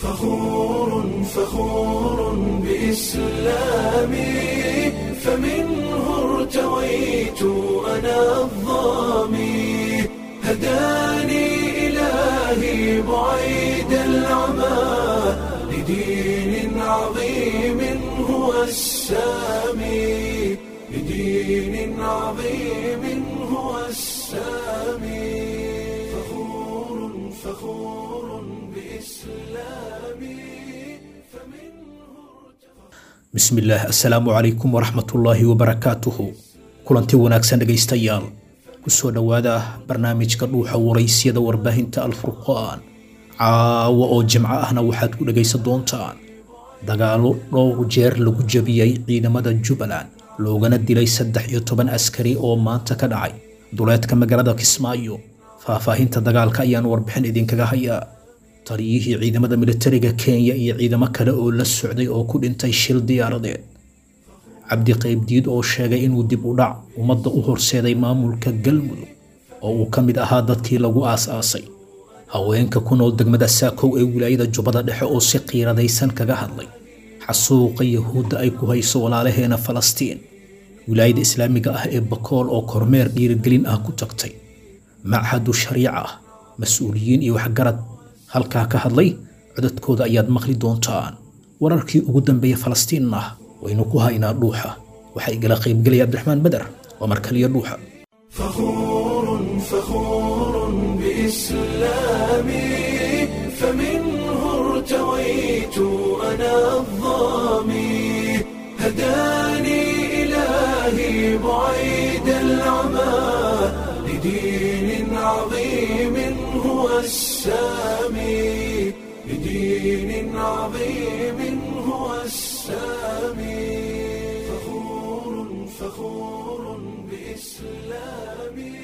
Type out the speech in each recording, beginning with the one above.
فخور فخور بإسلامي فمنه ارتويت أنا الظامي هداني إلهي بعيد العمى لدين عظيم هو السامي لدين عظيم هو السامي فخور فخور بإسلامي bismillaah assalaamu calaykum waraxmatullaahi wabarakaatuhu kulanti wanaagsan dhegaystayaal kusoo dhowaada barnaamijka dhuuxa waraysyada warbaahinta alfurqaan caawa oo jimco ahna waxaad ku dhegaysan doontaan dagaalo dhowr jeer lagu jabiyey ciidamada jubbaland loogana dilay saddex iyo toban askari oo maanta ka dhacay duleedka magaalada kismaayo faahfaahinta dagaalka ayaan warbixin idinkaga hayaa taliyihii ciidamada militariga kenya iyo ciidamo kale oo la socday oo ku dhintay shil diyaaradeed cabdi qaybdiid oo sheegay inuu dib u dhac ummadda u horseeday maamulka galmudug oo uu ka mid ahaa dadkii lagu aas-aasay haweenka ku nool degmada saakow ee wilaayada jubbada dhexe oo si qiiradaysan kaga hadlay xasuuqa yahuudda ay ku hayso walaalaheena falastiin wilaayada islaamiga ah ee bakool oo kormeer dhiirigelin ah ku tagtay machadu shariica ah mas-uuliyiin iyo waxgarad halkaa ka hadlay codadkooda ayaad maqli doontaan wararkii ugu dambeeya falastiinna waynu ku haynaa dhuuxa waxaa igala qaybgelaya cabdiraxmaan beder waa markaliyo dhuuxa فخور فخور بإسلامي فمنه ارتويت أنا الظامي هداني إلهي بعيد العمى لدين عظيم هو السامي لدين عظيم هو السامي فخور فخور بإسلامي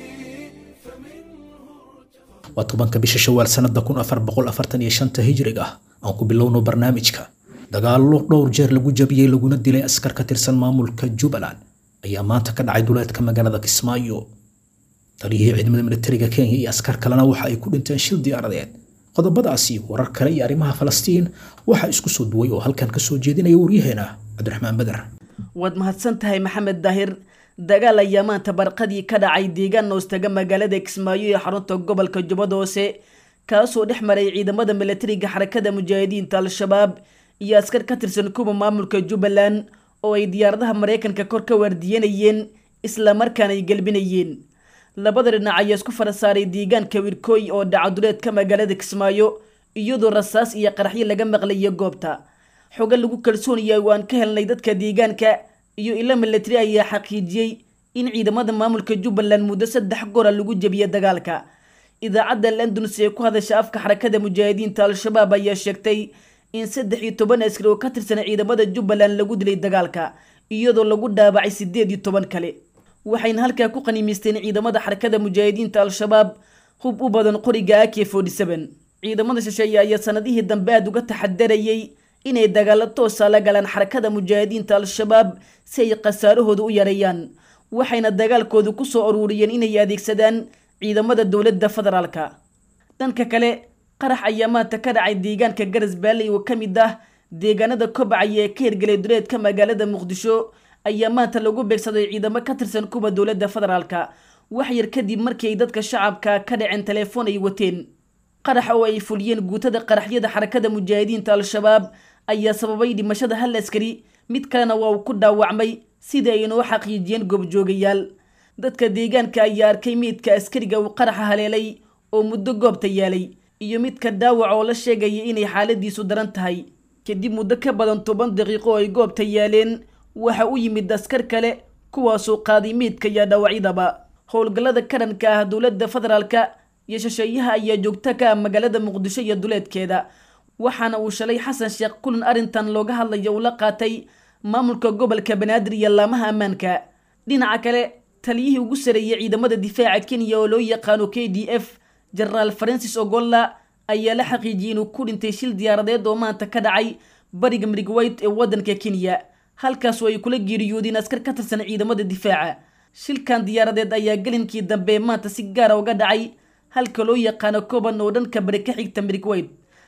waa tobanka bisha shawaal sanada kun afar boqol afartan iyo shanta hijriga aan ku bilowno barnaamijka dagaallo dhowr jeer lagu jabiyey laguna dilay askar ka tirsan maamulka jubbaland ayaa maanta ka dhacay duleedka magaalada kismaayo taliyihii ciidamada militariga kenya iyo askar kalena waxa ay ku dhinteen shil diyaaradeed qodobadaasi warar kale iyo arrimaha falastiin waxaa isku soo duway oo halkan ka soo jeedinaya waryaheena cabdiraxmaan beder waad mahadsan tahay maxamed daahir dagaal ayaa maanta barqadii ka dhacay deegaan hoostaga magaalada kismaayo ee xarunta gobolka jubbada hoose kaasoo dhex maray ciidamada milatariga xarakada mujaahidiinta al-shabaab iyo askar ka tirsan kuwa maamulka jubbaland oo ay diyaaradaha maraykanka kor ka waardiyanayeen islamarkaana ay gelbinayeen labada dhinac ayaa isku fara saaray deegaanka wirkooy oo dhacaduleedka magaalada kismaayo iyadoo rasaas iyo qaraxyo laga maqlayo goobta xogo lagu kalsoonaya oo aan ka helnay dadka deegaanka iyo ilo milatari ayaa xaqiijiyey in ciidamada maamulka jubbaland muddo saddex gora lagu jebiyey dagaalka idaacadda londons ee ku hadasha afka xarakada mujaahidiinta al-shabaab ayaa sheegtay in saddex iyo toban askari oo ka tirsan ciidamada jubbaland lagu dilay dagaalka iyadoo lagu dhaabacay sideed iyo toban kale waxayna halkaa ku qaniimaysteen ciidamada xarakada mujaahidiinta al-shabaab hub u badan qoriga ak forty seven ciidamada shisheeye ayaa sanadihii dambe aada uga taxadarayay inay dagaalo toosa la galaan xarakada mujaahidiinta al-shabaab si ay khasaarahooda u yareeyaan waxayna dagaalkooda ku soo aruuriyeen inay adeegsadaan ciidamada dowladda federaalka dhanka kale qarax ayaa maanta ka dhacay deegaanka garas baalley oo ka mid ah deegaanada kobcaya ee ka hirgelay duleedka magaalada muqdisho ayaa maanta lagu beegsaday ciidamo ka tirsan kuwa dowladda federaalka wax yar kadib markii ay dadka shacabka ka dhaceen telefoon ay wateen qarax oo ay fuliyeen guutada qaraxyada xarakada mujaahidiinta al-shabaab ayaa sababay dhimashada hal askari mid kalena waa uu ku dhaawacmay sida ay noo xaqiijiyeen goobjoogayaal dadka deegaanka ayaa arkay meydka askariga uu qaraxa haleelay oo muddo goobta yaalay iyo midka dhaawac oo la sheegaya inay xaaladiisu daran tahay kadib muddo ka badan toban daqiiqo oo ay goobta yaaleen waxa u yimid askar kale kuwaasoo qaaday meydka iyo dhaawacyadaba howlgallada karanka ah dowladda federaalka iyo shisheeyaha ayaa joogta ka ah magaalada muqdisho iyo duleedkeeda waxaana uu shalay xasan sheekh kulan arrintan looga hadlaya uu la qaatay maamulka gobolka banaadir iyo laamaha ammaanka dhinaca kale taliyihii ugu sareeyay ciidamada difaaca kenya oo loo yaqaano k d f jenaraal francis ogolla ayaa la xaqiijiyey inuu ku dhintay shil diyaaradeed oo maanta ka dhacay bariga mirigwayt ee waddanka kenya halkaasoo ay kula geeriyoodeen askar ka tirsan ciidamada difaaca shilkan diyaaradeed ayaa gelinkii dambe maanta si gaara uga dhacay halka loo yaqaano koban oo dhanka bari ka xigta mirigwayt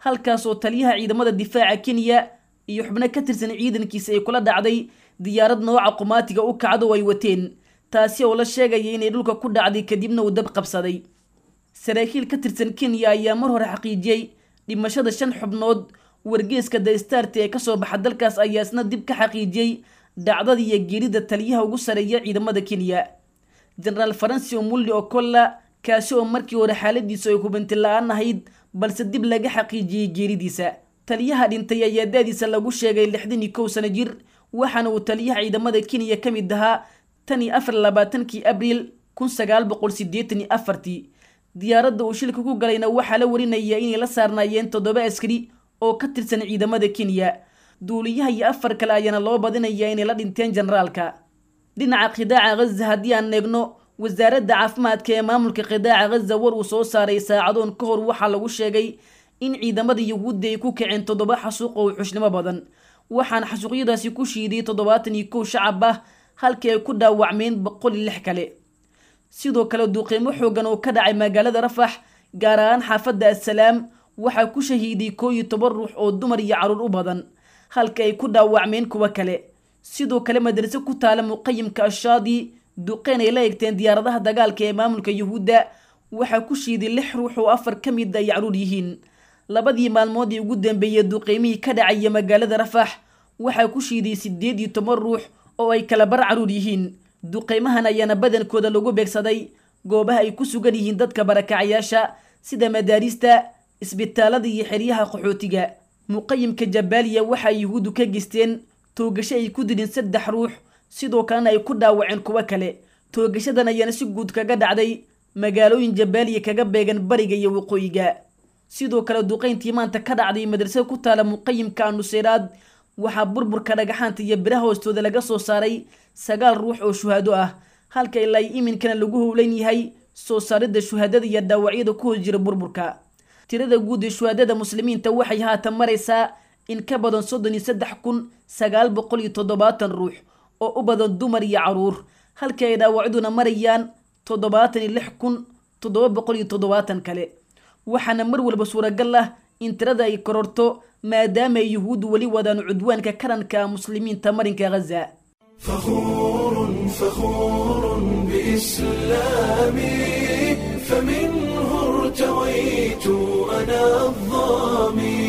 halkaas oo taliyaha ciidamada difaaca kenya iyo xubno ka tirsan ciidankiisa ay kula dhacday diyaarad nooca qumaatiga u kacdo oo ay wateen taasi oo la sheegaya inay dhulka ku dhacday kadibna uu dab qabsaday saraakiil ka tirsan kenya ayaa mar hore xaqiijiyey dhimashada shan xubnood wargeeska daystart ee kasoo baxa dalkaas ayaa isna dib ka xaqiijiyey dhacdada iyo geerida taliyaha ugu sareeya ciidamada kenya jenaraal faransi omulli okolla kaasi oo markii hore xaaladiisu ay hubanti la-aan ahayd balse dib laga xaqiijiyey geeridiisa taliyaha dhintay ayaa da-diisa lagu sheegay lixdan iyo kow sano jir waxaana uu taliyaha ciidamada kenya ka mid ahaa tan iyo afar labaatankii abriil kun sagaal boqol sideetan iyo afartii diyaaradda uu shilka ku galayna waxaa la warinaya inay la saarnaayeen toddoba askari oo ka tirsan ciidamada kenya duuliyaha iyo afar kale ayaana loo badinayaa inay la dhinteen generaalka dhinaca khidaaca ghaza haddii aan eegno wasaaradda caafimaadka ee maamulka khidaaca ghaza war uu soo saaray saacadoon ka hor waxaa lagu sheegay in ciidamada yuhuudda ay ku kaceen toddoba xasuuq oo xushnimo badan waxaana xasuuqyadaasi ku shiiday toddobaatan iyo kow shacab ah halkii ay ku dhaawacmeen boqol iyo lix kale sidoo kale duuqiimo xoogan oo ka dhacay magaalada rafax gaar ahaan xaafadda assalaam waxaa ku shahiiday koo iyo toban ruux oo dumar iyo caruur u badan halka ay ku dhaawacmeen kuwo kale sidoo kale madrase ku taala muqayimka ashaadi duqeen ay la egteen diyaaradaha dagaalka ee maamulka yuhuudda waxaa ku shiiday lix ruux oo afar ka mid ay caruur yihiin labadii maalmood ee ugu dambeeyey duqeymihii ka dhacaya magaalada rafax waxaa ku shiiday sideed iyo toban ruux oo ay kala bar caruur yihiin duqeymahan ayaana badankooda lagu beegsaday goobaha ay ku sugan yihiin dadka barakacayaasha sida madaarista isbitaalada iyo xeryaha qaxootiga muqayimka jabaaliya waxaa yuhuuddu ka geysteen toogasho ay ku dilin saddex ruux sidoo kalena ay ku dhaawaceen kuwo kale toogashadan ayaana si guud kaga dhacday magaalooyin jabaaliya kaga beegan bariga iyo waqooyiga sidoo kale duqeyntii maanta ka dhacday madrasada ku taala muqayimka anuseyraad waxaa burburka dhagaxaanta iyo biraha hoostooda laga soo saaray sagaal ruux oo shuhado ah halka ilaa iminkana lagu howlan yahay soo saaridda shuhadada iyo dhaawacyada ku hoos jira burburka tirada guud ee shuhadada muslimiinta waxay haatan maraysaa in ka badan soddon iyo saddex kun sagaal boqol iyo toddobaatan ruux oo u badan dumar iyo caruur halka ay dhaawacyaduna marayaan toddobaatan iyo lix kun toddoba boqol iyo toddobaatan kale waxaana mar walba suuragal ah in tirada ay kororto maadaama ay yuhuuddu weli wadaan cudwaanka karanka muslimiinta marinka ghaza فخور فخور بإسلامي فمنه ارتويت أنا الظامي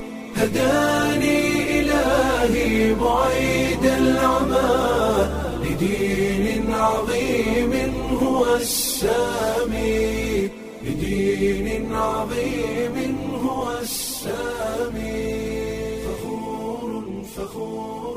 هداني إلهي بعيد العمى لدين عظيم هو السامي لدين عظيم هو السامي فخور فخور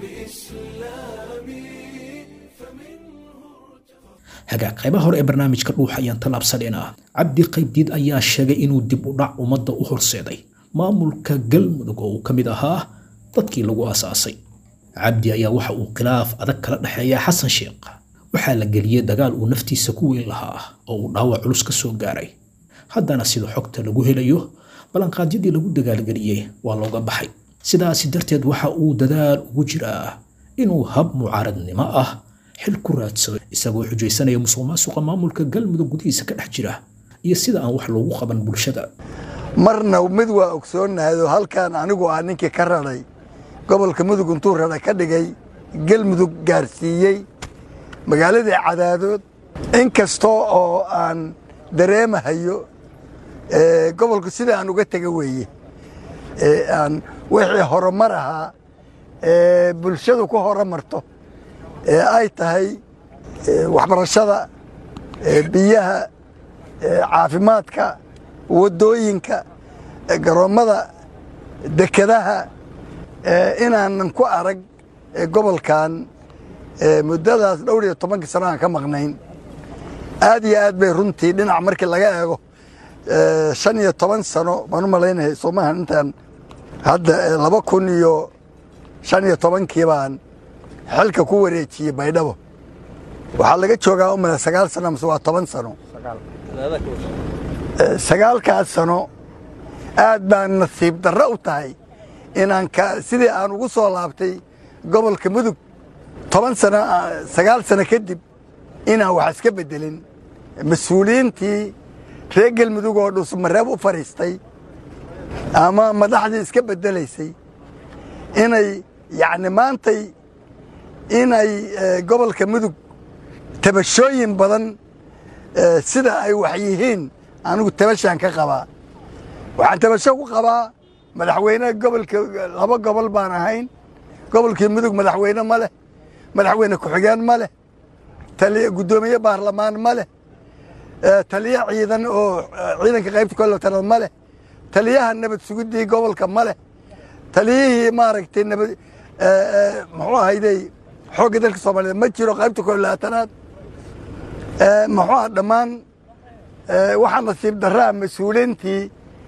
بإسلامي فمنه hagaag qaybaha hore ee barnaamijka dhuuxa ayaan tallaabsadeenaa cabdi qaybdiid ayaa sheegay inuu dib u dhac ummadda u horseeday maamulka galmudug oo uu ka mid ahaa dadkii lagu aasaasay cabdi ayaa waxa uu khilaaf adag kala dhexeeya xasan sheekh waxaa la geliyey dagaal uu naftiisa ku weyn lahaa oo uu dhaawac culus ka soo gaaray haddana sida xogta lagu helayo ballanqaadyadii lagu dagaalgeliyey waa looga baxay sidaasi darteed waxa uu dadaal ugu jiraa inuu hab mucaaradnimo ah xil ku raadsado isagoo xujaysanaya musuq maasuqa maamulka galmudug gudihiisa ka dhex jira iyo sida aan wax loogu qaban bulshada marna mid waa ogsoonnahayoo halkan anigu ah ninkii ka radhay gobolka mudug intuu radhay ka dhigay galmudug gaarsiiyey magaaladii cadaadood in kastoo oo aan dareemahayo ee, gobolku sida aan uga tega weeye ee, aan wixii horumar ahaa ee bulshadu ku horumarto ee ay tahay ee, waxbarashada ee, biyaha ee, caafimaadka waddooyinka ee, garoommada dekedaha ee, inaanan ku arag ee, gobolkan ee, muddadaas dhowr iyo tobankii sano aan ka maqnayn aad iyo aad bay runtii dhinac markii laga eego ee, shan iyo toban sano baan u malaynaya soomaha intaan hadda ee, laba kun iyo shan iyo tobankii baan xilka ku wareejiyey baydhabo waxaa laga joogaa u mala sagaal sano mase waa toban sano Ee, sagaalkaas sano aad baan nasiib darro u tahay inaan ka sidii aan ugu soo laabtay gobolka mudug toban sano ah, sagaal sano kadib inaan wax iska beddelin mas-uuliyiintii reer galmudug oo dhusmareeb u fadhiistay ama madaxdii iska beddelaysay inay yacni maantay inay gobolka mudug tabashooyin badan sida ay wax yihiin anigu tabashaan ka qabaa waxaan tabasho ku qabaa madaxweyne gobolka laba gobol baan ahayn gobolkii mudug madaxweyne ma leh madaxweyne ku-xigeen ma leh guddoomiye baarlamaan ma leh taliye ciidan oo ciidanka qaybta kolatanaad ma leh taliyaha nabad sugiddii gobolka ma leh taliyihii maaragtay nabad muxuu ahayday xoogga dalka soomaaliyeed ma jiro qaybta kolaatanaad muxuu ah dhammaan waxaa nasiib daraa mas-uuliintii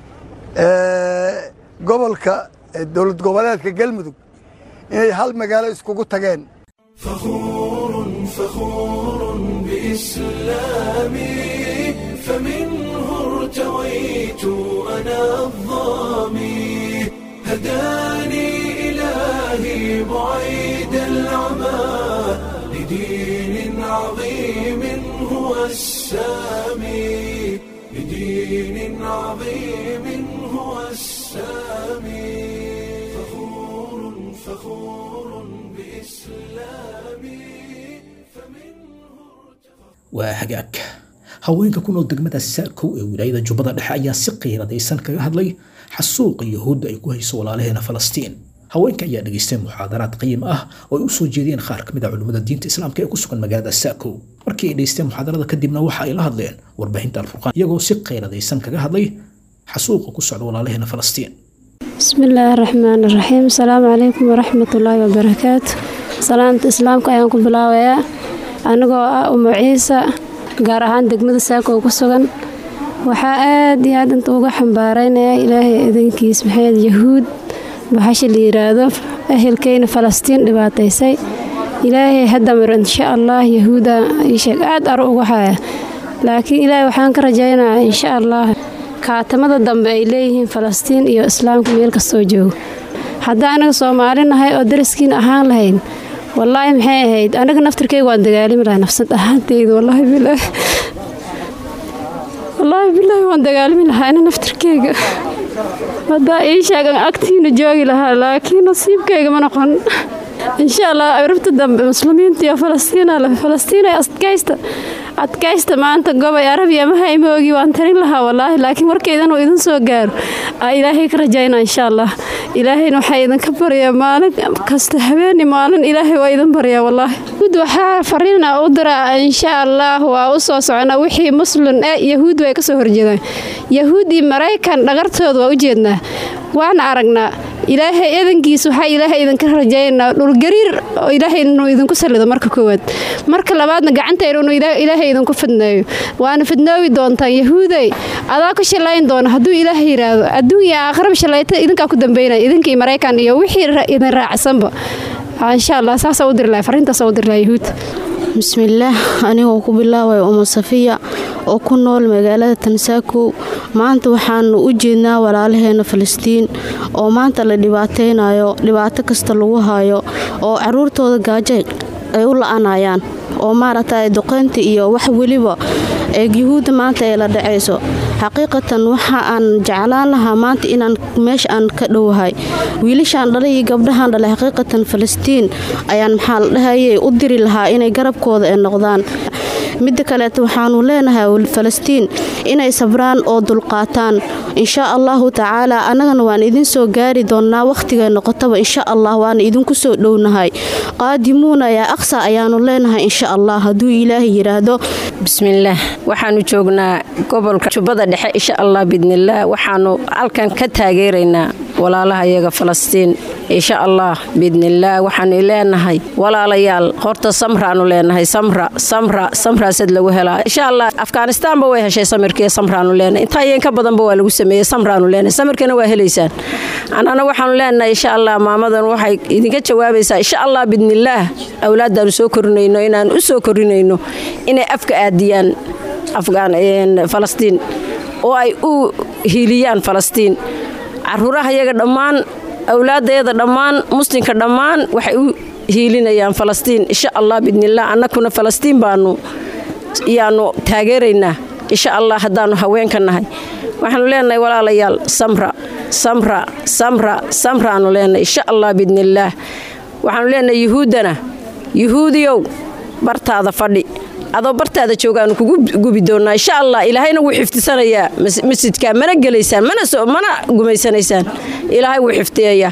gobolka dowlad goboleedka galmudug inay hal magaalo iskugu tageen فخور فخور بإسلامي فمنه ارتويت أنا الظامي هداني إلهي بعيد العمى لدين عظيم هو السامي لدين عظيم هو السامي فخور فخور بإسلامي waa hagaag haweenka ku nool degmada saakow ee wilaayada jubbada dhexe ayaa si qiiradaysan kaga hadlay xasuuqa yahuudda ay ku hayso walaalaheena falastiin haweenka ayaa dhegaystay muxaadaraad qiim ah oo ay u soo jeediyeen qaar ka mid a culimmada diinta islaamka ee ku sugan magaalada saakow markii ay dhegaysteen muxaadarada kadibna waxa ay la hadleen warbaahinta alfurqaan iyagoo si qiiradaysan kaga hadlay xasuuqa ku socda walaalaheena falastiin بسم الله الرحمن الرحيم السلام عليكم ورحمة الله وبركاته salaanta islaamka ayaan ku bilaabayaa anigoo ah umu ciise gaar ahaan degmada saako ku sugan waxaa aad iyo aad inta uga xambaaraynayaa ilaahay idankiis maxamed yahuud baxasha la yiraahdo ehelkeyna falastiin dhibaataysay ilaahay hadamir insha allah yahuuda iisheeg aad aro uga haya laakiin ilaahay waxaan ka rajaynayaa insha allah kaatamada dambe ay leeyihiin falastiin iyo islaamka meel kastoo joogo haddii anaga soomaali nahay oo daraskiin ahaan lahayn wallaahi maxay ahayd anaga naftirkeyga waan dagaalami lahay nafsad ahaanteyda wallaahi bilaahi wallaahi bilaahi waan dagaalami lahaa ana naftirkeyga haddaa ii sheegan agtiina joogi lahaa laakiin nasiibkeyga ma noqon insha allah arabta dambe muslimiinta iyo falastiina leh falastiina adkaysta adkaysta maanta gobay arabiya ma haymoogi waan tarin lahaa wallaahi laakiin warkaydan uu idin soo gaaro aa ilaahay ka rajayna insha allah ilaahayna waxaa idinka baryaa maalin kasta habeeni maalin ilaahay waa idin baryaa wallaahi yahuud waxaa fariina u diraa insha allah waa u soo socona wixii muslim ee yahuud way ka soo horjeedaan yahuud iyo maraykan dhagartooda waa u jeednaa waana aragnaa ilaahay edankiis waxaa ilaahay idinka rajaynaa dhulgariir oo ilaahay inuu idinku salido marka koowaad marka labaadna gacantayna inuu ilaahay idinku fidneeyo waana fidnoobi doontaan yahuuday adaa ku shallayn doona hadduu ilaahay yidhaahdo adduun iyo aakhiraba shallayta idinkaa ku dambeynaya idinkii maraykan iyo wixii idin raacsanba insha allah saasaa u diri lahay fariintaasa u diri lahay yahuud bismillaah anigoo ku bilaabaya uma safiya oo ku nool magaalada tansaakow maanta waxaanu u jeednaa walaalaheena falastiin oo maanta la dhibaataynayo dhibaato kasta lagu hayo oo caruurtooda gaajo ay u la-anayaan oo maaragtay duqeynta iyo wax weliba ee yuhuudda maanta ay la dhacayso xaqiiqatan waxa aan jeclaan lahaa maanta inaan meesha aan ka dhowahay wiilashaan dhalay iyo gabdhahaan dhalay xaqiiqatan falastiin ayaan maxaa la dhahayay u diri lahaa inay garabkooda ay noqdaan midda kaleeta waxaanu leenahay falastiin inay sabraan oo dulqaataan insha allahu tacaala annagana waan idin soo gaari doonnaa wakhtigay noqotaba insha allah waana idinku soo dhownahay qaadimuuna yaa aqsa ayaanu leenahay insha allah hadduu ilaahay yidhaahdo bismillaah waxaanu joognaa gobolka jubbada dhexe insha allah bidnillaah waxaanu halkan ka taageeraynaa walaalaha iyaga falastiin insha allah biidnillaah waxaanu leenahay walaalayaal horta samraanu leenahay samra samra samraasad lagu helaa insha allah afghanistaanba way heshay samirkiiyo samraanu leenahay intaa iyo inka badanba waa lagu sameeyey samraanu leenahay samirkana waa helaysaan annana waxaanu leenahay insha allah maamadan waxay idinka jawaabaysaa insha allah biidnillaah awlaadaanu soo korinayno inaan u soo korinayno inay afka aadiyaan falastiin oo ay u hiiliyaan falastiin caruuraha iyaga dhammaan awlaadayada dhammaan muslimka dhammaan waxay u hiilinayaan falastiin insha allah bidnilah annakuna falastiin baanu yaanu taageeraynaa insha allah haddaanu haweenka nahay waxaanu leenahay walaalayaal samra samra samra samraanu leenahay insha allah biidnillaah waxaanu leenahay yuhuuddana yuhuudiyow bartaada fadhi adoo bartaada joogaanu kugu gubi doonaa insha allah ilaahayna wuu xifdisanayaa masjidka mana gelaysaan mana gumaysanaysaan ilaahay wuu xifdiyayaa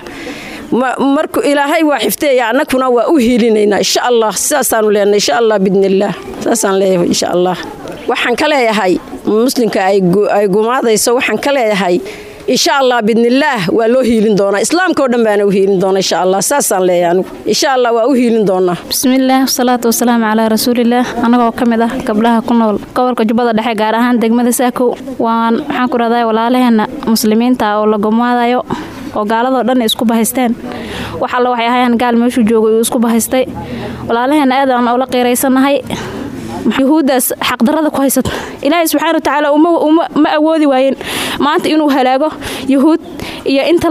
marku ilaahay waa xifdiyaya annaguna waa u hiilinaynaa insha allah sidaasaanu leenahay insha allah biidnillaah saasaan leeyahay insha allah waxaan ka leeyahay muslimka ay gumaadayso waxaan ka leeyahay insha allah bidnillaah waa loo hiilin doonaa islaamka oo dhan baana u hiilin doona insha allah saasaan leeyahay anigu insha allah waa u hiilin doonaa bismillaah wasalaatu wasalaamu calaa rasuulillaah annagoo ka mid ah gabdhaha ku nool gobolka jubbada dhexe gaar ahaan degmada saakow waan waxaan ku rahdaa walaalaheenna muslimiinta oo la gumaadayo oo gaaladoo dhan isku bahaysteen wax alla waxay ahayaan gaal meeshuu joogo uu isku bahaystay walaalaheenna aad aan ula qiiraysannahay yuhuuddaas xaqdarada ku haysata ilaahay subxaana watacaala ma awoodi waayeen maanta inuu halaago yuhuud iyo inta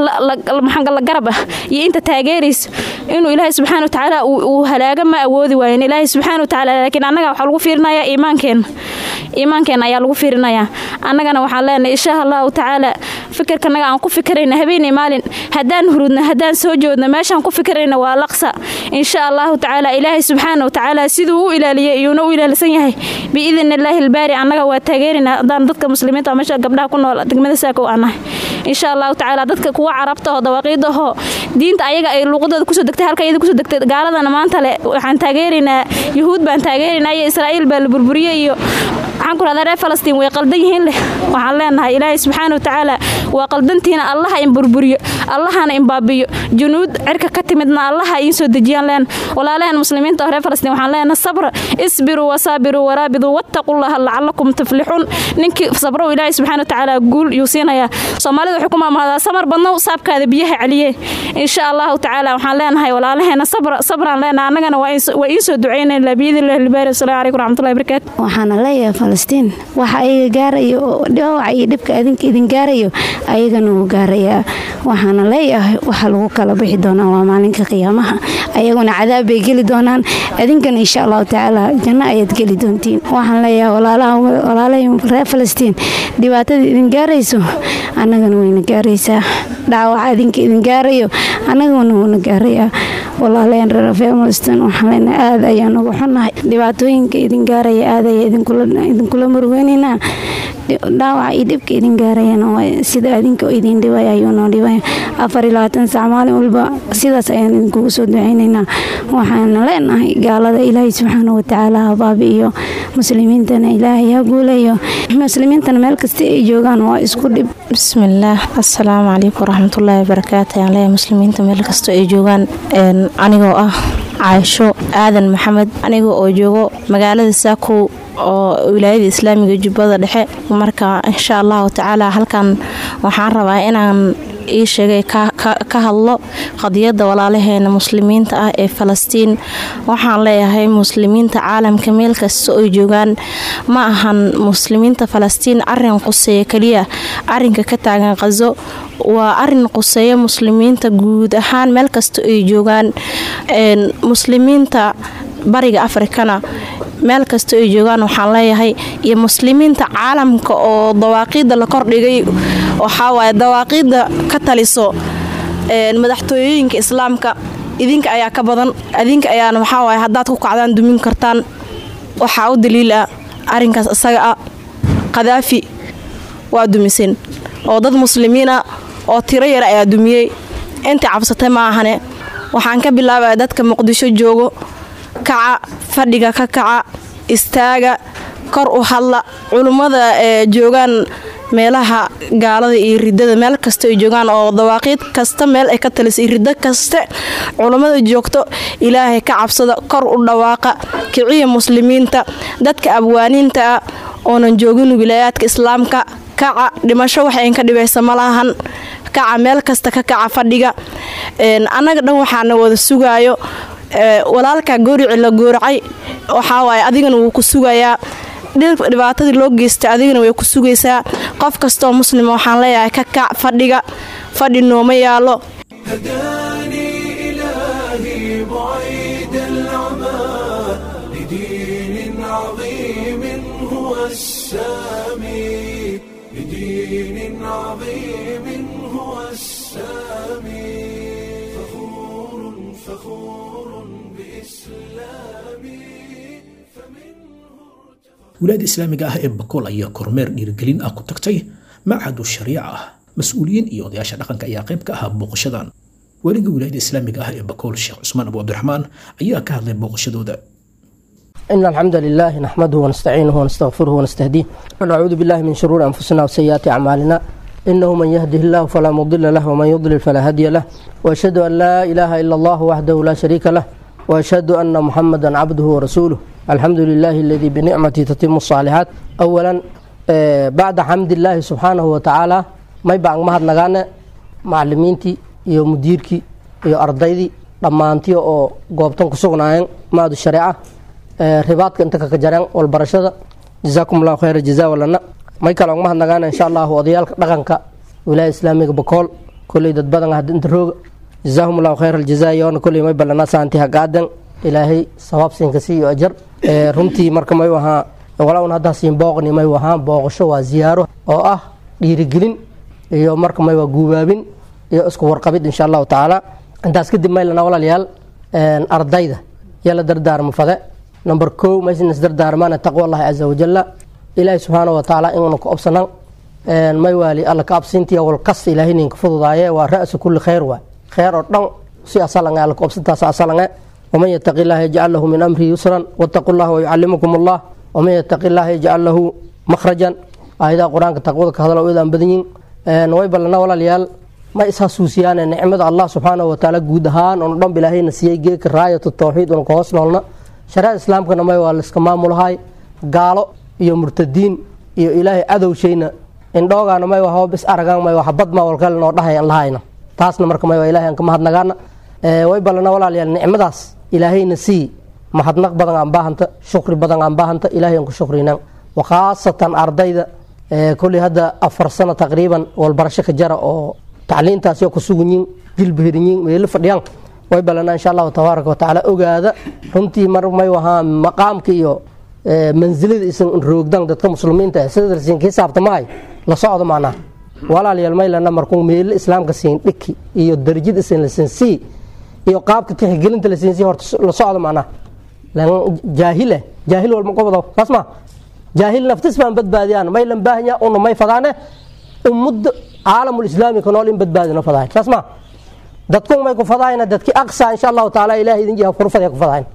la garab ah iyo inta taageeraysa inuu ilaahay subxaana watacaala uu halaago ma awoodi waayeen ilaahay subxaana watacaala laakiin annaga waxaa lagu fiirinayaa iimaankeenna iimaankeenna ayaa lagu fiirinayaa annagana waxaan leenahay insha allahu tacaala fikirkanaga aan ku fikirayna habeenay maalin haddaan hurudna haddaan soo joodna meeshaan ku fikirayna waa laqsa insha allahu tacaala ilaahay subxaana watacaala siduu u ilaaliyay iyuuna u ilaalisan yahay biidn illaahi albaari annaga waa taageerina haddaan dadka muslimiinta meesha gabdhaha ku nool degmada saakow aan nahay insha allahu tacaala dadka kuwa carabta oo dawaaqiida ahoo diinta ayaga ay luuqadooda kusoo degtay halka iyada kusoo degtay gaaladana maanta le waxaan taageeraynaa yuhuud baan taageeraynaa iyo israa'iil baa la burburiyey iyo waxaan ku rahdaa reer falastiin way qaldan yihiin leh waxaan leenahay ilaahay subxaana watacaala waa qaldantiina allaha in burburiyo allahana in baabiyo junuud cirka ka timidna allaha iin soo dejiyaan leen walaalaheen muslimiinta oo reer falastiin waxaan leenahay sabra isbiruu wasaabiruu waraabiduu wattaqullaha lacalakum tuflixuun ninkii sabrow ilaahay subxaana watacaala guul yuu siinayaa soomaalida waxay ku maamahdaa samar badnow saabkaada biyaha celiye insha allahu tacaala waxaan leenahay walaalaheena sabra sabraan leenahay annagana waa iin soo ducaynayna biidnillahi albaari wasalaamu calaykum raxmatullahi barakaatu waxaana leeyahay falastiin waxa ayaga gaarayo dhaawaca iyo dhibka adinka idin gaarayo ayagana wuu gaarayaa waxaana leeyahay waxa lagu kala bixi doonaa waa maalinka qiyaamaha ayaguna cadaab bay geli doonaan adinkana insha allahu tacaala janno ayaad geli doontiin waxaan leeyahay walaalahay reer falastiin dhibaatada idin gaarayso annagana wayna gaaraysaa dhaawaca adinka idin gaarayo annagana wuuna gaarayaa walaalaheen reer falastiin waxaan leenahay aad ayaan uga xunnahay dhibaatooyinka idin gaaraya aad ayaa idinkula murugeynaynaa dhaawaca iyo dhibka idin gaarayana sida adinka idin dhibay ayuunoo dhibay afar iyo labaatan sac maalin walba sidaas ayaan idinkugu soo ducaynaynaa waxaana leenahay gaalada ilaahay subxaana watacaala ha baabi'iyo muslimiintana ilaahay ha guulayo muslimiintana meel kasta ay joogaan waa isku dhib bismillaah assalaamu calaykum waraxmatullaahi wabarakaatu ayaan leeyahay muslimiinta meel kasta ay joogaan anigoo ah caaisho aadan maxamed aniga oo joogo magaalada saakow oo wilaayada islaamiga jubbada dhexe marka insha allahu tacaala halkan waxaan rabaa inaan ii sheegay ka hadlo qadiyadda walaalaheena muslimiinta ah ee falastiin waxaan leeyahay muslimiinta caalamka meel kasta oo joogaan ma ahan muslimiinta falastiin arin quseeya keliya arinka ka taagan qazo waa arin quseeya muslimiinta guud ahaan meel kasta ay joogaan muslimiinta bariga afrikana meel kasta ay joogaan waxaan leeyahay iyo muslimiinta caalamka oo dawaaqiida la kordhigay waxaawaay dawaaqiida ka taliso madaxtooyooyinka islaamka idinka ayaa ka badan idinka ayaana waxaawaay haddaad ku kacdaan dumin kartaan waxaa u daliil ah arinkaas isaga ah khadaafi waa dumiseen oo dad muslimiin ah oo tiro yar ayaa dumiyey intii cabsatay ma ahane waxaan ka bilaabaya dadka muqdisho joogo kaca fadhiga ka kaca istaaga kor u hadla culummada ee joogaan meelaha gaalada iyo ridada meel kasta ay joogaan oo dawaaqiid kasta meel ay ka talisay riddo kaste culummada joogto ilaahay ka cabsada kor u dhawaaqa kiciya muslimiinta dadka abwaaniinta ah oonan joogin wilaayaadka islaamka kaca dhimasho waxayn ka dhibaysa malahan kaca meel kasta ka kaca fadhiga annaga dhan waxaana wada sugaayo walaalka goorici la gooracay waxaawaay adigana wuu ku sugayaa dhibaatadii loo geystay adigana way ku sugaysaa qof kastaoo muslima waxaan leeyahay ka kac fadhiga fadhi nooma yaalo لدين عظيم هو السامي فخور فخور بإسلامي wilaayada islaamiga ah ee bakool ayaa kormeer dhiirigelin ah ku tagtay macadu shariica ah mas-uuliyiin iyo odayaasha dhaqanka ayaa qayb ka ahaa booqashadan weliga wilaayada islaamiga ah ee bakool sheekh cusmaan abu cabdiraxmaan ayaa ka hadlay booqashadooda إن الحمد لله نحمده ونستعينه ونستغفره ونستهديه ونعوذ بالله من شرور أنفسنا وسيئات أعمالنا إنه من يهده الله فلا مضل له ومن يضلل فلا هادي له وأشهد أن لا إله إلا الله وحده لا شريك له وأشهد أن محمدا عبده ورسوله الحمد لله الذي بنعمته تتم الصالحات أولا آه، بعد حمد الله سبحانه وتعالى ما يبقى مهد نغانا معلمينتي iyo mudiirkii iyo ardaydii dhammaantii oo goobtan ku sugnaayeen maadu shareeca ee ribaadka inta kaka jareen walbarashada jazaakum allahu khayra jazaa walana may kale ogma hadnagaana insha allahu odayaalka dhaqanka wilaaya islaamiga bakool kolley dad badan hadda inta rooga jazaahum allahu khayra aljazaa yoona kolley may balana saanti hagaadan ilaahay sabaab siinka si iyo ajar ee runtii marka may wahaa walaun haddaa siin booqni may wahaa booqasho waa ziyaaro oo ah dhiirigelin iyo marka may waa guubaabin iyo isku warqabid insha allahu tacaala intaas kadib maylana walaalayaal ardayda yala dardaarma fade number kow maysan isdardaarmaana taqwa allahi caza wajalla ilaahi subxaana wa tacaala inuna ku obsanan may waali alla ka absintiya walkas ilaahay ninka fududaaye waa ra'su kulli khayr waay khayr oo dhan si asalange alla ka obsintaas asalange waman yataqi illaha yajcal lahu min amrihi yusran wattaqu llaha wayucallimukum allah waman yataqi illaha yajcal lahu makhrajan aayadaha qur-aanka taqwada ka hadla idaan badan yihin way ballana walaalayaal ma ishasuusiyaane nicmada allah subxaanahu watacaala guud ahaan onu dhanba ilaahayna siiyey geeka raayatu tawxiid una ka hoos noolna shareecada islaamkana may waa laiska maamulahay gaalo iyo murtadiin iyo ilaahay cadowshayna indhoogaana may waa bis aragaan may waa bad mawalkale noo dhahay aan lahayna taasna marka may waa ilahay aan ka mahadnagaana way ballana walaalayaal nicmadaas ilaahayna sii mahadnaq badan aan baahanta shukri badan aan baahanta ilahay aan ku shukrinaan wa khaasatan ardayda kolley hadda afar sano taqriiban walbarasho ka jara oo tacliintaasyo ku suganyiin jilbahirinyiin meelo fadhiyaan way ballanaa insha allahu tabaaraka watacaala ogaada runtii mar may wahaa maqaamka iyo mansilada isan roogdan dadka muslimiinta ah sida lasiin kii saabtamahay la socdo macnaha walaalayaal maylana markuu meelo islaamka siin dhiki iyo darajad isan lasiin sii iyo qaabka tixgelinta lasiin sii horta la socdo macnaha lan jaahile jaahil walma qobdo saas ma jaahil naftis baan badbaadiyaan maylan baahanya una may fadaane ummadda caalamulislaami ka nool in badbaadina fadahayn saas ma dadkun may ku fadahayna dadki aqsa insha allahu tacaala ilahay idin jiha furfadee ku fadahayn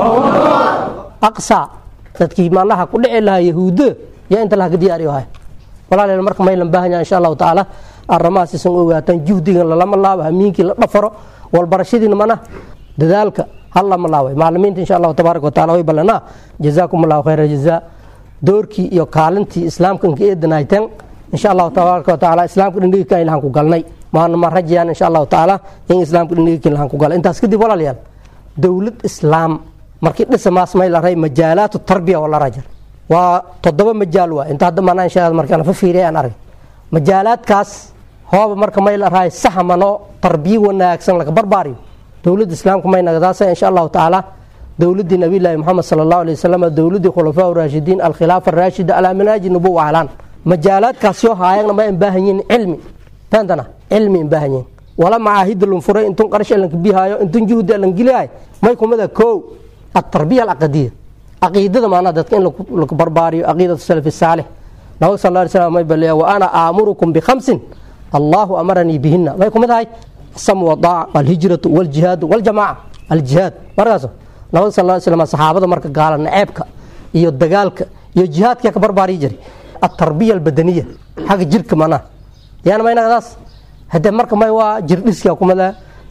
aqsa dadkii malaha ku dhici lahaa yahuudo yaa inta laha ka diyaariyo hay walaalayaal marka maylan baahanya insha allahu tacaala arrimahaas isan ogaataan juhdigan lalama laabo hamiinkii la dhafaro walbarashadiina mana dadaalka hal lama laabay macalimiinta insha allahu tabaaraka wataala way ballanaa jazaakum allahu khayra jazaa doorkii iyo kaalintii islaamka inka eedanayteen insha allahu tabaaraka watacaala islaamka dhindhigika ilahan ku galnay maana ma rajayaan insha allahu tacaala in islaamka dhindhigika ilahan ku galay intaas kadib walaalayaal dowlad islaam markii dhisamaas may la ray majaalaatu tarbiya wala rajar waa toddoba majaal waa inta hadda maanaa insha markii aan fa fiiriyay aan arag majaalaadkaas hooba marka may la rahay saxmano tarbiya wanaagsan laga barbaariyo dowladda islaamka may nagadaasa insha allahu tacaala dowladii nabiyllaahi moxamed sala allahu alay wasalam dowladii khulafaa raashidiin alkhilaafa araashida alaa manaaji nubuwa ahlaan majaalaadkaas yoo haayagna ma baahan yihin cilmi faantana cilmi in baahan yihin wala macaahida lunfuray intun qarash alanka bihaayo intun juhdi alan geliyahay may kumida kow atarbiya alcaqadiya caqiidada maanaa dadka in lagu barbaariyo caqiidatu salafi saalix nabag sal lla alay slam may baleeya wa ana aamurukum bikhamsin allahu amaranii bihina may kumid ahay asamu wadaaca alhijratu waljihaadu waljamaaca aljihaad markaas nabag sal lla alay slam saxaabada marka gaala naceebka iyo dagaalka iyo jihaadka ka barbaariyi jiray atarbiya albadaniya xagga jirka manaa yaana maynagadaas hadee marka may waa jirdhiska kumada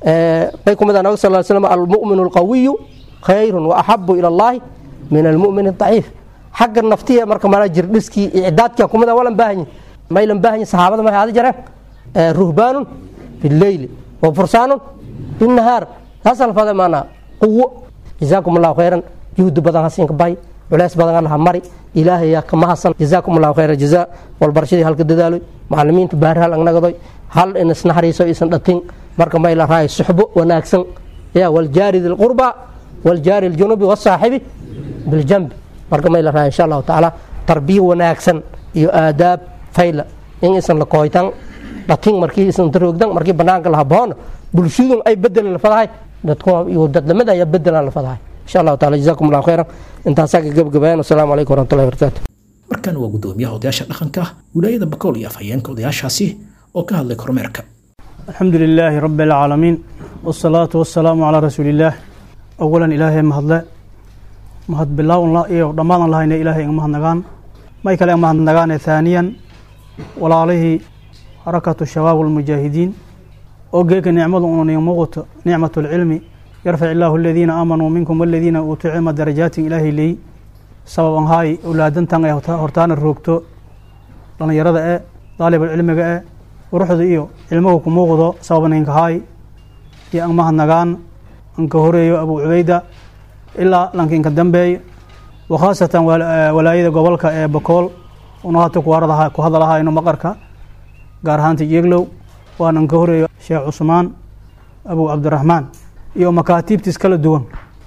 may kumada nabig sal slam almu'minu alqawiyu khayrun wa axabu ila allahi min almu'min adaciif xagga naftiya marka mana jirdhiskii icdaadka kumada walan baahanyi maylan baahanyi saxaabada may aadi jareen ruhbaanun bileyli wa fursaanun binnahaar taas alfade maanaa quwo jazaakum allahu khayran juhdi badan hasiinka bay culeys badan allaha mari ilaahay yaa kama hasan jazaakum allahu khayra jazaa walbarashadii halka dadaaloy macalimiinta baari hal agnagadoy hal in isnaxariiso isan dhatin marka may la rahay suxbo wanaagsan ya waljaari dilqurba waljaari aljunubi wasaaxibi biljambi marka may la rahay insha allahu tacaala tarbiya wanaagsan iyo aadaab fayla in isan la kooytan dhatin markii isan taroogdan markii banaanka laha boona bulshadun ay bedelan la fadahay dadku iyo dad lamid ayaa bedelan la fadahay insha allahu taala jazaakum allahu khayran intaasaa ka gabagabayaan wasalaamu calaykum waraxmatullahi wabarakaatu markan waa gudoomiyaha odayaasha dhaqanka wilaayada bakool iyo afhayeenka odayaashaasi oo ka hadlay kormeerka الحمد لله رب العالمين والصلاة والسلام على رسول الله أولا إلهي مهد مهد بالله الله إيه ضمان الله إن إلهي مهد نغان ما يكلم مهد نغان ثانيا ولا عليه حركة الشباب والمجاهدين أوجيك نعمة أن يموت نعمة العلم يرفع الله الذين آمنوا منكم والذين أوتوا علم درجات إلهي لي سببا هاي أولادن تنغي هرتان الروكتو لأن يرد إيه طالب العلم إيه quruxda iyo cilmuhu ku muuqdo sababaninka haay iyo an mahadnagaan anka horeeyo abu cubayda ilaa lankiinka dambeey wakhaasatan walaayada gobolka ee bakool una hata ku hadalahayno maqarka gaar ahaanta jeglow waan anka horeeyo sheekh cusmaan abu cabdiraxmaan iyo makaatiibtiis kala duwan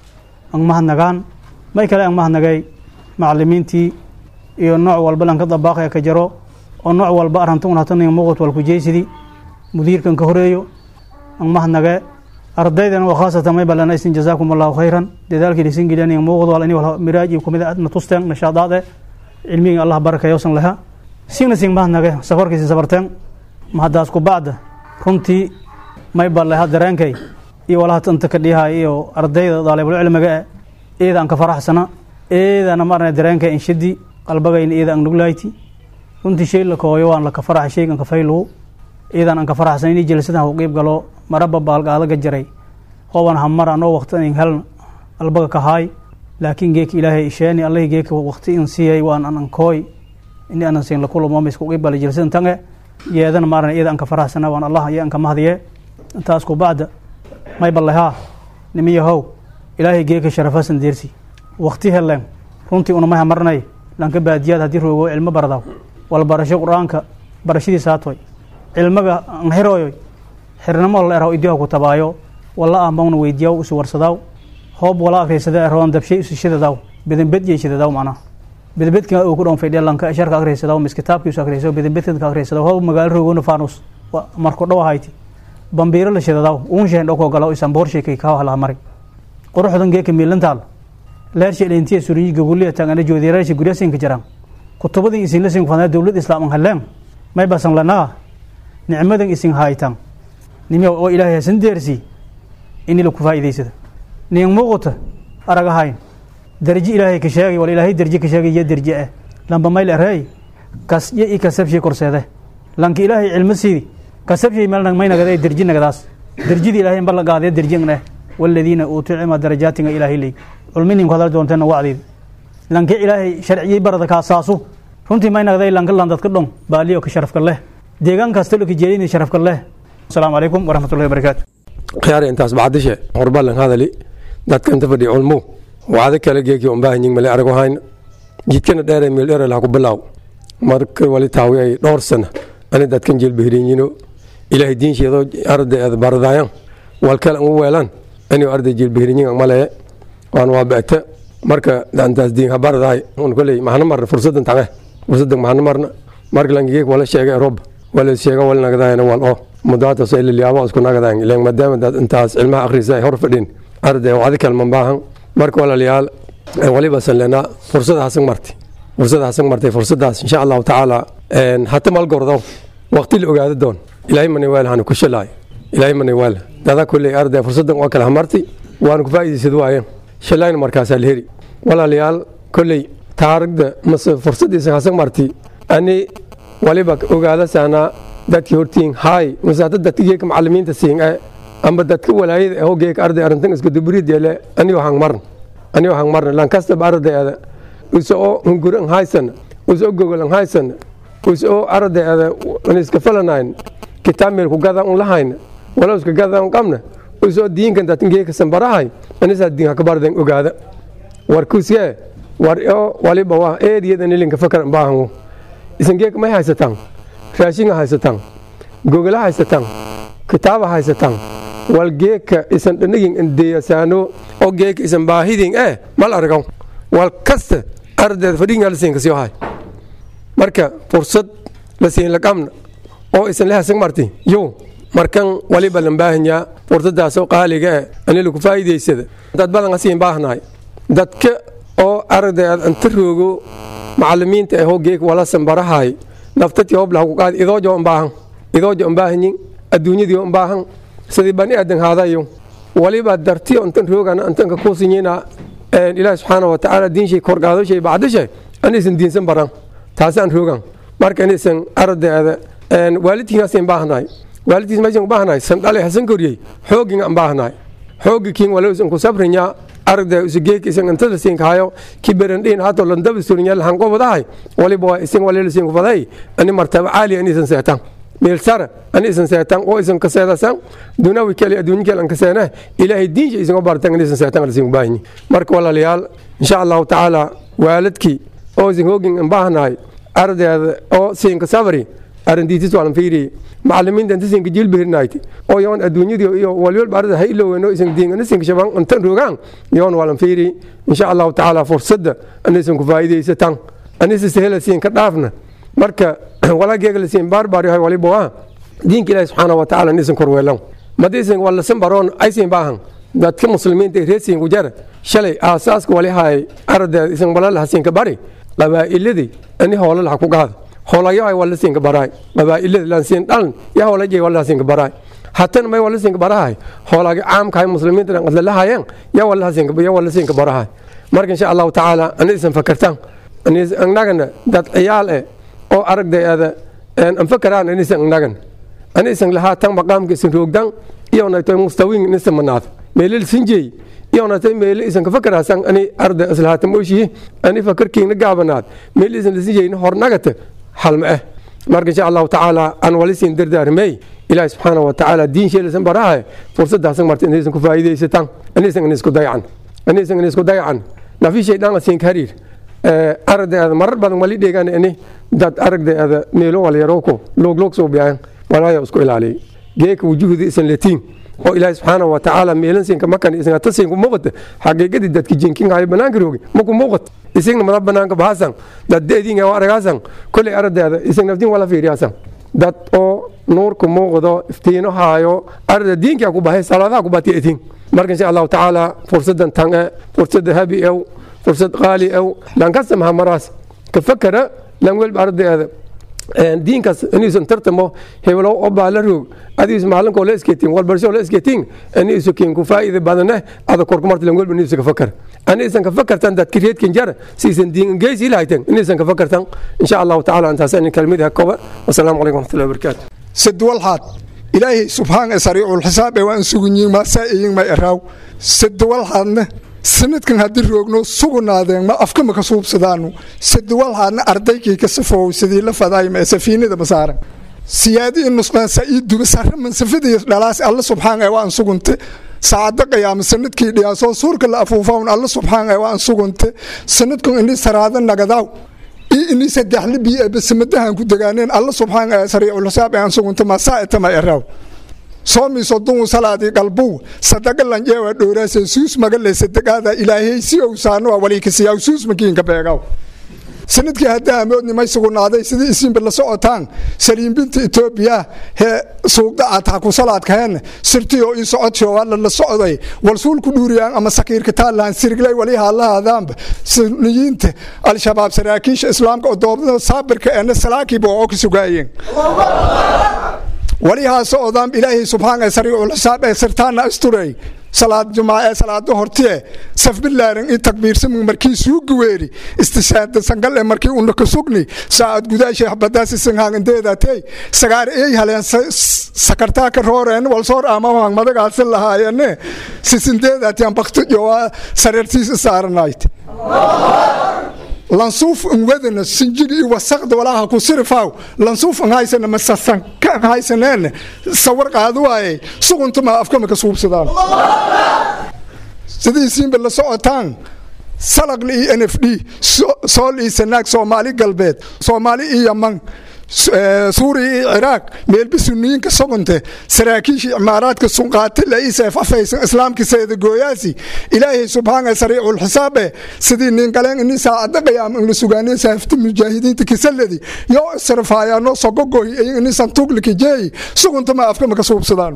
an mahadnagaan may kale an mahadnagay macalimiintii iyo nooc walba lanka dabaaqaya ka jaro oo nooc walba arantun hataniga muuqat walkujeysidii mudiirkan ka horeeyo an mahadnage ardaydana waa khaasatan may balanaysin jazaakum allahu khayran dadaalkii dhisin geliyaniga muuqdo wal ini wal miraaj iyo kumida adna tusteen nashaadaade cilmiga allah barakayosan laha sina sin mahadnage safarkiisi safarteen mahadaas ku bacda runtii may baleha dareenkay iyo walaha tanta ka dhihay iyo ardayda daalibul cilmiga e eeda an ka faraxsana eedana marna dareenkay inshidi qalbagayna eeda an nuglayti runtii shay la kooyo waan laka faraxa shaygan kafayluhu iidan aan ka faraxsan inay jelsadan u qiib galo maraba baalgaadaga jaray hoban hamar anoo waqti in helna albaga ka haay laakiin geeka ilaahay isheeni allahi geeka waqti in siiyay waan an ankooy ini anan siin lakulamo misku qiib gala jelsadan tange yeedana maaran iida aan ka faraxsana waan allah iyo aan ka mahdiye intaas ku bacda may ballehaa nimiyahow ilaahay geeka sharafasan deersi waqti helen runtii unamay hamarnay lanka baadiyaad haddii roogo cilmo baradaw wal barasho qur-aanka barashadiisa hatoy cilmaga an xirooyoy xirnimo la eraw idiha ku tabaayo walla ahmawna weydiyaw isu warsadaw hoob wala akriysada eroon dabshay isu shidadaw bedenbed yay shidadaw macnaha bedebedka uu ku dhown fadhiya lanka sharka akriysadaw mis kitaabkiisu akriyso bedenbedka akriysadao hoob magaalo roogona faanus marku dhow ahayti bambiiro la shidadaw uun sheen dhoko galaw isan boor sheekay kaa halaha mari quruxdan geeka miilantaal leersha elintiya suriyi gaguliya tangana joodiyareesha guryasinka jiraan kutubadan isin lasin fadna dowlad islaam an haleen may basan lanaa nicmadan isin haytan nimiya oo ilaahay hasan deersi ini laku faa'iidaysada nin muuqata aragahayn darji ilaahay ka sheegay wal ilaahay darji ka sheegay iyo darji ah lamba mayl arey kas iyo i kasabshay korseede lanka ilaahay cilmo siidi kasabshay meel may nagaday darji nagadaas darjidi ilaahay in balla gaadee darjin eh waladiina uutuu cilma darajaatinga ilaahay leey culminin ku hadal doonteena wacdeed lanka ilaahay sharciyey barada kaasaasu runtii may nagday lanka landadka dhon baaliyo ka sharafka leh deegaan kasta lo ka jeedin sharafka leh asalaamu calaykum waraxmatullahi wabarakaatu khiyaar intaas bacdishe horbalan hadali dadkan ta fadhi culmo wacdo kale geeki un baahan yihin male arago hayn jidkana dheere meel dheere laha ku bilaaw marka wali taawi ay dhowr sana ani dadkan jilbahirinyino ilaahay diinsheedoo arday baradaayan walkale an u weelan ani arday jilbahirinyin malee waan waa beegta marka dantaas diin habaradaay un koley maxna marna fursadan tange fursadan maxna marna marka langigeek wala sheega rob wala sheega wala nagadaayana wal oo mudaata soo ilaliyaabo isku nagadayn ileen maadaama dad intaas cilmaha akhrisa ay hor fadhin arday wacdi kalman baahan marka walaalayaal waliba san leenaa fursada hasan marti fursada hasan martay fursadaas insha allahu tacaala hata malgordo waqti la ogaado doon ilaahay mani weel hanu ku shalaay ilaahay mani weel dada kulley arday fursadan waa kala hamarti waanu ku faa'iidaysad waayeen shalayna markaasaa la heri walaalayaal kolley taarigda mase fursadiisa hasan marti ani waliba ogaada saanaa dadkii hortiin haay mase hadda dadka geeka macalimiinta siin e amba dadka walaayada aho geeka arday arrintan iska dubrideele anio hang marn anio hang marna lankastaba ardayada uso oo hungur ang haysan uso oo gogol ang haysan uso oo ardayada an iska falanayn kitaab meel ku gada un lahayn wala iska gada un qabna uso diinkan dadkan geeka sanbarahay anisaa diin hakabarden ogaada war kuskee war oo waliba waa eediyadan ilinka fakar baahan isan geeka may haysataan raashinga haysataan gogola haysataan kitaaba haysataan wal geeka isan dhanagin indeyasaano oo geeka isan baahidin eh mal argaw wal kasta ardeed fadhigingalisiinka sio hay marka fursad la siin laqamna oo isan lehasan marti yo markan waliba lan baahanyaa fursadaasoo qaaliga eh ani lagu faa'iidaysada dad badan asiin baahnahay dadka oo aragday aad anta roogo macalimiinta ahoo geeg walasan barahay naftatii hoblaha ku qaadi idoojo un baahan idoojo un baahanyin adduunyadii un baahan sidii bani aadan haadayo waliba dartiyo intan roogana intanka kuusinyina ilaahi subxaana wa tacaala diinshay korgaadoshay bacdishay anisan diinsan baran taasaan roogan marka anisan aragdeeda waalidkiingasin baahnahay waalidkiis meeshan baahnahay sandhale hasan koriyey xoogin aan baahnahay xoogi kiin wala isan ku sabrinya aragda usugeek isan intada siin kahayo ki berandhiin hato landaba surinya lahan qobadahay waliba waa isan walila siin kufaday ani martaba caali ani isan seetan meel sara ani isan seetan oo isan kaseedasan dunawi kale adduunyo kale an kaseena ilaahay diinja isan bartan ani isan seetan ala siin kubaahinyi marka walaalayaal insha allahu tacaala waalidkii oo isan hoogin aan baahnahay ardeeda oo siinka sabri arintiitis waalan fiiriyey macalimiinta inta siinka jilbihirnayti oo yoon adduunyadii iyo walwalba arda ha iloweyno isan diingana siinka shaban intan rogaan yoon waalan fiiri insha allahu tacaala fursadda anisan ku faa'iidaysatan anisa sehela siinka dhaafna marka walaageega la siin baarbaar yahay waliba waa diinka ilaahi subxaana wa tacaala nisan korweelan madiisan walasan baroon aysin baahan dadka muslimiinta ee reesiin ku jara shalay aasaaska wali haay ardeed isan walalaha siinka bari qabaa'iladii ani hoolalaha ku qaada hoolayahay wala siinka baraay qabaa'ilada lan siin dhalan ya hoolajay wala siinka baraay hatan may wala siinka barahay hoolaga caamkahay muslimiinta dhan qadlalahayeen ya wala siinka ya wala siinka barahay marka insha allahu tacaala ani isan fakartaan ani annagana dad ciyaal eh oo aragdayada an fakaraan anisan annagan ani isan lahaatan maqaamka isan roogdan iyo naytoy mustawiin nisan manaad meelil sinjey iyo natay meeli isan ka fakaraasan ani arda islahaatan mooshihi ani fakarkiina gaabanaad meeli isan lisinjeyna hornagata halma ah marka insha allahu tacaala aan wali siin dardaarmey ilaahi subxaana wa tacaala diin sheelisan barahay fursadaasan marta inaysan ku faa'iidaysataan anisan inisku dayacan anisan inisku dayacan nafi shaydaan la siin ka hariir aragdeeda marar badan wali dheegaan ini dad aragdeeda meelo walyarowko loogloog soo biyaan walaayo isku ilaaliyay geeka wujuhdi isan letiin oo ilaahi subxaana wa tacaala meelan siinka makan isan ata siinka muuqata xaqiiqadii dadki jinkin hayo banaanka roogi maku muuqat isagna mada banaanka bahasan dad deediinga waa aragaasan kolley aragdeeda isan naftiin wala fiiriyaasan dad oo nuurku muuqdo iftiino haayo aragda diinkaa ku bahay salaadaha ku batiya itiin marka insha allahu tacaala fursadan tan e fursada habi ew fursad qaali ew lankasta maha maraas ka fakara lan welba aragdeeda diinkaas inuusan tartamo heblow oo baa la roog adiis maalinkoo la iskeetin walbarsho la iskeetin aniisu kiin ku faa'iida badane ada korku marta lan welba iniisu ka fakar aniisan ka fakartan dadki reedkin jar siisan diin geysi lahaytan iniisan ka fakartan insha allahu tacaala intaas in kalmadaha koba wasalaamu calaykum waraxmatullahi wabarakaatu sadwalxaad ilaahay subxaan sariiculxisaab ee waan sugunyiin maasaa'iyin ma eraaw sadwalxaadna sanadkan haddii roogno sugunaadeen ma afka ma ka suubsadaanu sadwalxaadna ardaykii ka safoow sidii la fadaayma ee safiinada masaaran siyaadii nusqaan sa'iiduba sarra mansafadii dhalaas alla subxaan ee waan sugunte saacada qiyaama sanadkii dhiyaasoo suurka la afuufawn alla subxaan ee waan sugunte sanadkan ini saraada nagadaaw iyo ini saddexli biyo ee basamadahan ku degaaneen alla subxaan ee sariiculxisaab ee aan sugunte masaa'itama eraaw soomi soduu salaadii qalbuw sadaga lanjeewa dhooraase suus magale sadagaada ilaahay si ou saanoa waliikasiyaw suus makiinka beegaw sanadkii hadda amoodnimay sugunaaday sidii isiinba la socotaan saliimbinta etoobiya hee suugda aad ha ku salaadkaheen sirtiyo ii socodshio alla la socday walsuulku dhuuriyaan ama sakiirka taallahan siriglay wali haalahaadaanba suniyiinta al-shabaab saraakiisha islaamka oo doobada saabirka eena salaakiiba oo ka sugaayeen walihaas odaam ilaahay subxaan ee sariiculxisaab ee sirtaana asturey salaad jumaa ee salaado hortiye safbilaaran i takbiirsamig markii suugi weeri istishaada sangal ee markii una ka sugni saacad gudaashay habadaasi sanhaangandeedatey sagaar ey haleen sakartaa ka rooreen walsoor amahang madagaasi lahaayene sisindeedatiyan baktijowa sareertiisa saaranayt lansuuf ngwadana sinjigi i wasaqda walaaha ku sirifaaw lansuuf nghaysana masasanka nghaysaneene sawar qaadi waaye suguntuma afkama ka suubsadaan sidiisiinba la socotaan salaqli iyo n f d sool iyo sanaag soomaali galbeed soomaali iyo yaman suuriya iyo ciraaq meelba suniyiinka sogonte saraakiisha imaaraadka sunqaate la iseef afaysan islaamka seedagooyaasi ilaahay subxaana sariicul xisaabe sidii ningaleen ini saacada qiyaama ina sugaaneen saafta mujaahidiinta kisaladi yoo israfaayaanoo sogogoy ini santuuglika jeeyi suguntama afkama ka suubsadaan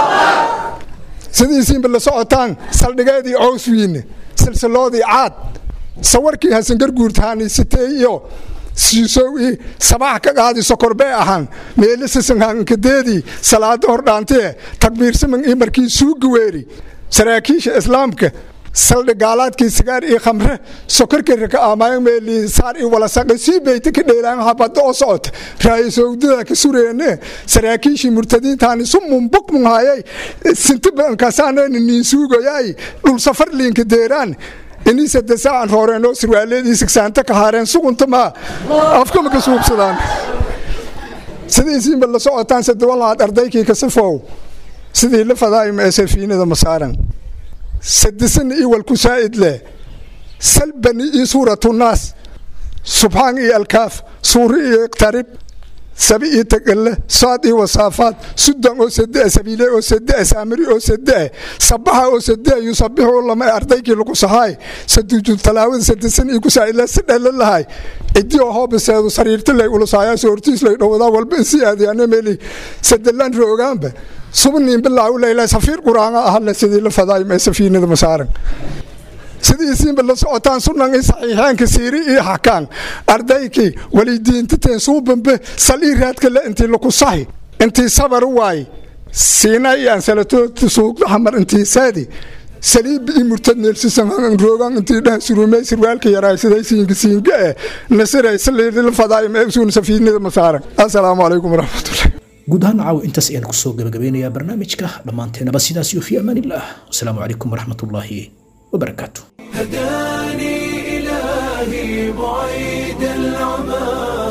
sidiisiinba la socotaan saldhigeedii cowswiine silsiloodii caad sawarkii hasangarguurtaani sitee iyo siisow i sabax ka qaadi sokorbee ahaan meeli sisanhankadeedii salaada hordhaantee takbiirsaman ii markii suugi weeri saraakiisha islaamka saldhi gaalaadkii sigaar iyo khamre sokorkira ka aamayan meeli saar i walasaqi sii beyta ka dheelaan habada oo socota raayisowdada ka sureene saraakiishii murtadiintaani sumun bukmun hayay sinti badankasaaneen niin suugoyay dhul safar liinka deeraan inii sadde saacan rooreen oo sirwaaleedii sigsaanta ka haareen sugunta maa afkama ka suubsadaan sidiisiinba la socotaan sadewalaad ardaykii ka sifow sidii la fadaayma ee safiinada masaaran sadesana ii walku saa'id leh salbani ii suuratu naas subxaan iyo alkaaf suuri iyo iqtarib sabi iyo tagalle saad iyo wasaafaad sudan oo sadea sabiile oo sadea saamiri oo sadea sabaxa oo sadea yusabixu lama ardaykii lagu sahaay saduujud talaawada sadesan iyo kusaa'idle si dhelle lahay cidii oo hoobiseedu sariirti lay ulusaayaas hortiis lay dhowadaa walba insi aadiyaane meeli sadelan roogaanba subniin bilaaw leyla safiir quraanga ahale sidii la fadaay mee safiinada masaaran sidiisiinba la socotaan sunan i saxiixeenka siiri ii xakaan ardaykii walidiintateen suubambe sal ii raadka le intii laku sahi intii sabar waay siina iyo ansalatoodta suugdaxamar intii saadi saliibi ii murtad neelsisan roogan intii dhah surumey sirwaalka yaraa siday siinka siinka eh nasiray saliila fadaay mee usuun safiinada masaaran assalaamu calaykum waraxmatullahi guud ahaan caawa intaas ayaan kusoo gabagabeynayaa barnaamijka dhammaanteenaba sidaas iyo fi amaan illah wasalaamu calaykum waraxmatullaahi wabarakaatu هداني إلهي بعيد العمى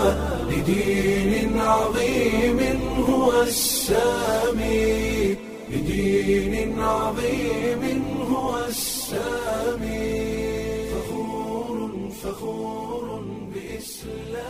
لدين عظيم هو السامي لدين عظيم هو السامي فخور فخور بإسلام